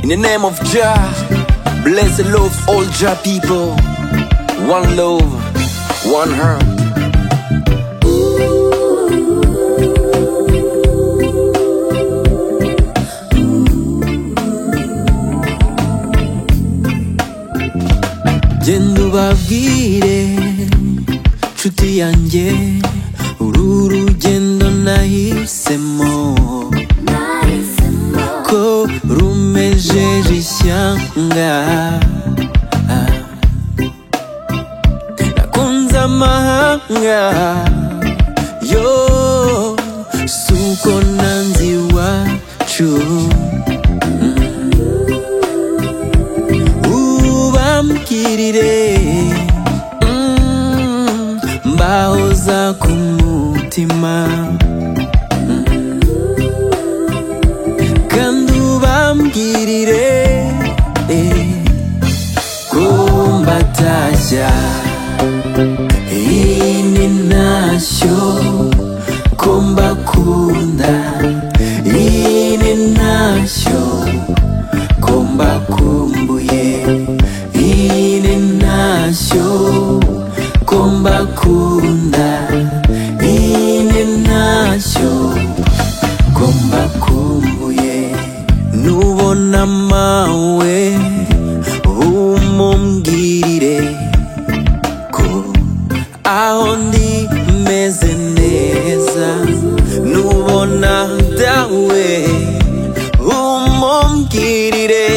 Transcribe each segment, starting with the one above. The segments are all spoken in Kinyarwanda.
In the name of Jah, bless the love all Jah people. One love, one heart. Genda ubabwire nshuti yanjye uru rugendo nahisemo ko rumejeje ishyanga nakunze amahanga yo suko nanze iwacu ubambwirire mm, mbaho za ku mutima kandi ubambwirire eh, ko mbatashya iyi ni ntashyo ko mbakunda iyi ni ntashyo ko mbakumbuye iyi ni ntashyo ko mbakunda iyi ni ntashyo ko mbakumbuye nubona mawe umumbwirire ko aho ndi meze neza nubona dawe umumbwirire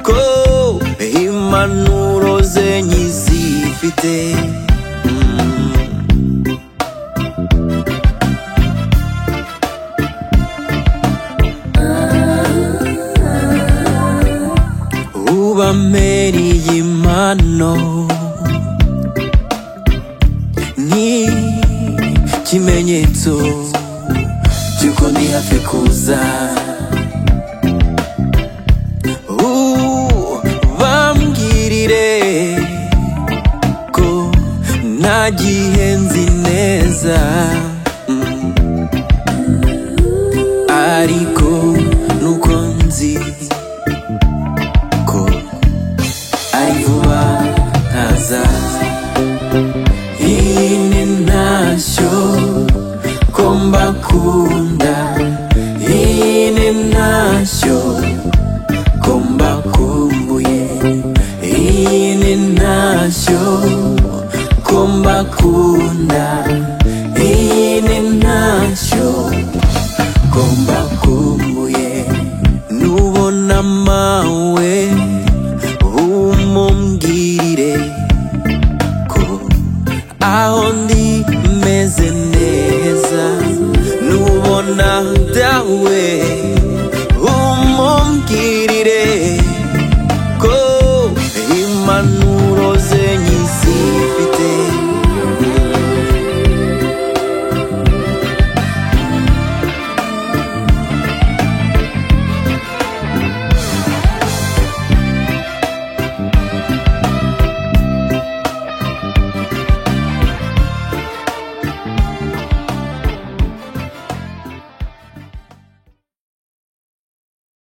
ko impanuro zenye zifite Mm. ubamereye impano ni ikimenyetso cy'uko ndi hafi kuza ubambwirire ko nta gihe nzi neza Mm. ariko nuko nzi ko ari vuba ntaza iyi ni ntashyo ko mbakunda iyi ni ntashyo ko mbakumbuye iyi ni ntashyo ko mbakunda iyi ni ntashyo ko mbakumbuye nubona mawe umumbwirire ko aho ndi meze neza nubona dawe umumbwirire